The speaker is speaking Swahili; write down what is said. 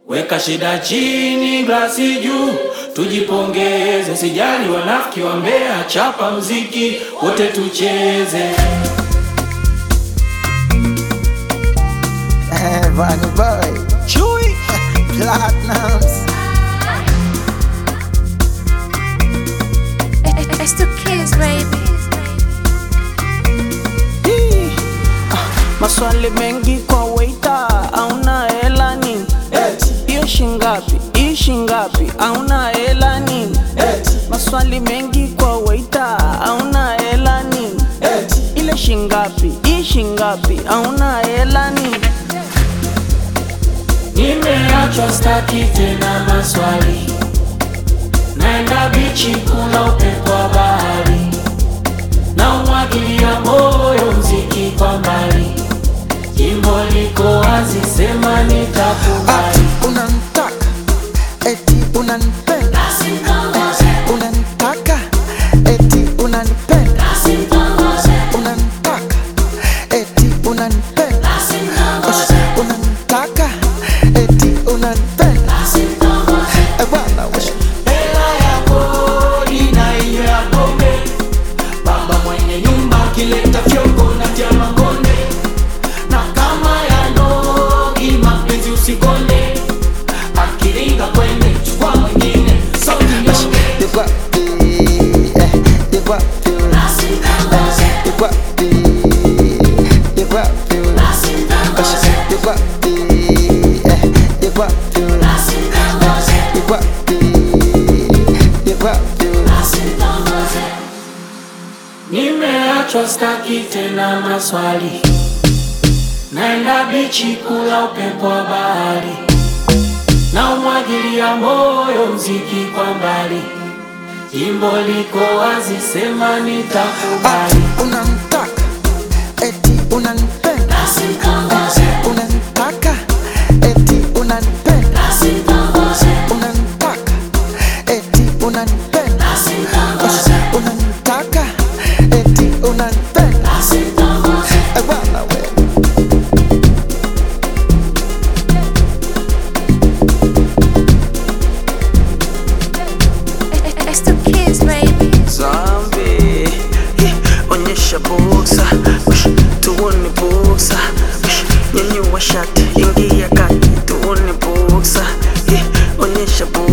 Weka shida chini, glasi juu, tujipongeze. Sijali wanafiki wa Mbeya, chapa mziki wote tucheze. Eh, Bunny boy, Chewy, Platinums. It's the kids, baby. Hii, ah, Maswali mengi kwa waita, auna hela nini? Hiyo shingapi? Hii shingapi? Auna hela nini? Maswali mengi kwa waita, auna hela nini? Ile shingapi? Hii shingapi? Auna hela nini? Nimeachwa staki tena maswali, naenda bichi kuna upepo wa bahari, na umwagilia moyo mziki kwa mbali, jimbo liko wazi, sema nitakubali. Ati unanitaka, eti unanipenda, Eh, unanitaka, eti unanipenda, unanitaka, eti unanipenda, Ush, unanitaka, eti unanipenda. Eh, bwana, ush, Hela ya kodi na hiyo ya pombe, baba mwenye nyumba akileta fyongo na tia makonde, na kama ya nogi mapenzi usikonde, akiringa kwende chukua mwingine sauti nyonge. you got the, eh, you got the, eh, you got the, you got the, Ush, you got the, eh, you got the, eh, you got the, you got the. Nimeachwa staki tena maswali, naenda bichi kula upepo wa bahari, na umwagilia moyo mziki kwa mbali, jimbo liko wazi, sema nitakubali. Ati unanitaka, eti unanipenda, Eh, unanitaka, eti unanipenda, unanitaka, eti unanipenda, Ush, unanitaka, eti unanipenda. Eh, bwana we. It's the kids, baby. Zambi, eh, onyesha boksa, Ush, tuone boksa, Ush, nyanyua shati, ingia kati, tuone boksa, eh, onyesha boksa.